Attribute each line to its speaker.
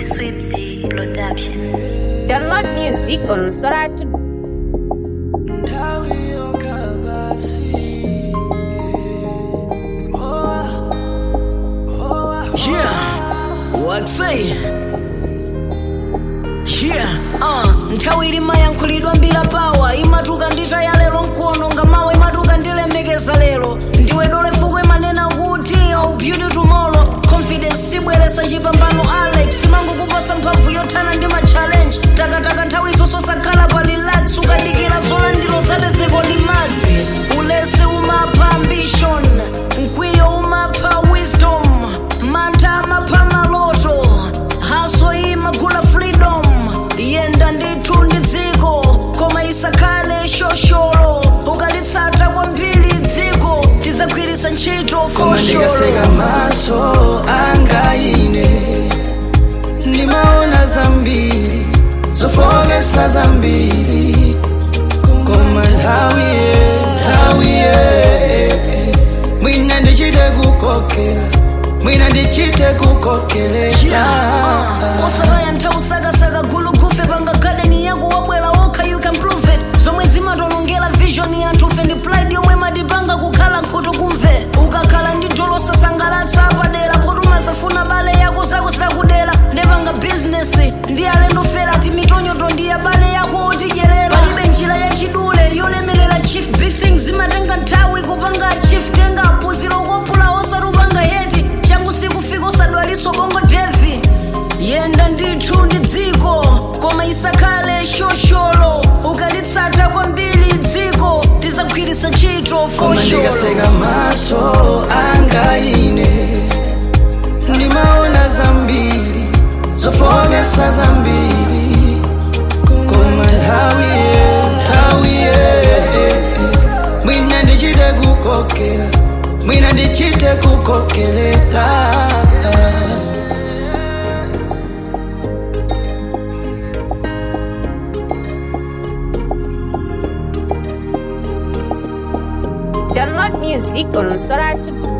Speaker 1: Swipsy Production.
Speaker 2: Download music on Soratu.
Speaker 3: Yeah, what's say? Yeah, uh, nthawi ilima yankhulidwa mbira pawa imatuka nditaya lero nkuononga mawa imatuka ndilemekeza lero ndiwe dole fukwe manena kuti oh beauty tomorrow confidence sibweresa chipambano alex mangokupasa mphamvu yothana ndi matchallenge takataka nthawi zonse sakhala pa relax ukadikira zolandiro zapezeko ndi madzi ulesi umapha ambition mkwiyo umapha wisdom mantha amapha maloto haso imagula freedom yenda ndithu ndi dziko koma isakhale shosholo ukalitsata kwambiri dziko tizagwiritsa ntchito
Speaker 4: koma ndikaseka
Speaker 3: fosholo
Speaker 4: maso anga ine ndimaona zambiri zofokesa zambiri koma nthawiye nthawiye mwina ndichite kukokera mwina ndichite kukokelela
Speaker 3: osakaya nthawi usakasaka gulu kufe panga gadeni yako wabwera wokha you can prove it zomwe zimatonongera vision yanthu fe ndi pride yomwe matipanga kukhala nkhutu kumve ukakhala ndi dolo sasangalatsa padera potuma zafuna bale yako zako zitakudera ndepanga bizinesi ndi alendo fera ti mitonyoto ndi ya bale yako otidyerera palibe njira yachidule yolemerera chief big things zimatenga nthawi kupanga chief tenga phunziro kophula osatupanga heti changu sikufika osadwalitso bongo devi yenda ndithu ndi dziko koma isakhale shosholo ukalitsata kwambiri dziko tizagwiritsa ntchito
Speaker 4: koma
Speaker 3: fosholo
Speaker 4: ndikaseka maso anga ine ndimaona zambiri zofokesa zambiri koma nthawiye nthawiye mwina ndichite kukokera mwina ndichite kukokelela
Speaker 2: Download music on Soratu.